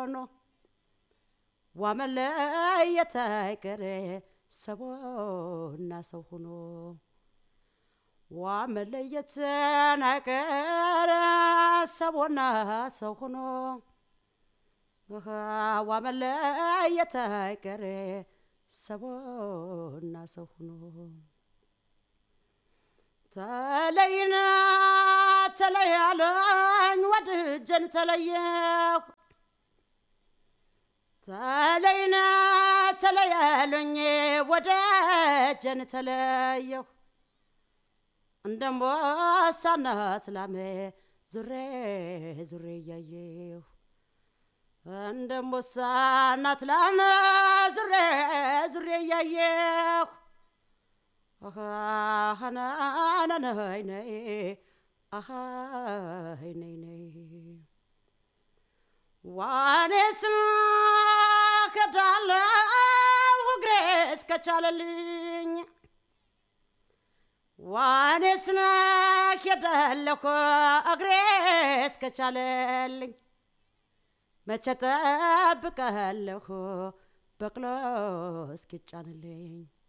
ሆኖ ዋመለየት አይቀሬ ሰቦና ሰው ሆኖ ዋመለየት አይቀሬ ሰቦና ሰው ሆኖ ዋመለየት አይቀሬ ሰቦና ሰው ሆኖ ተለይና ተለያለኝ ወድጀን ተለየሁ ተለይና ተለያለኝ ወደጀን ተለየሁ እንደምቦሳናት ላሜ ዙሬ ዙሬ እያየሁ እንደምቦሳናት ላሜ ዙሬ ዙሬ እያየሁ አሃናናናይ ነይ አሃይ ነይ ነይ ዋኔስ ከዳለው እግሬ እስከቻለልኝ ዋኔስ ከዳለሁ እግሬ እስከቻለልኝ መቼ ጠብቀለሁ በቅሎ እስኪጫንልኝ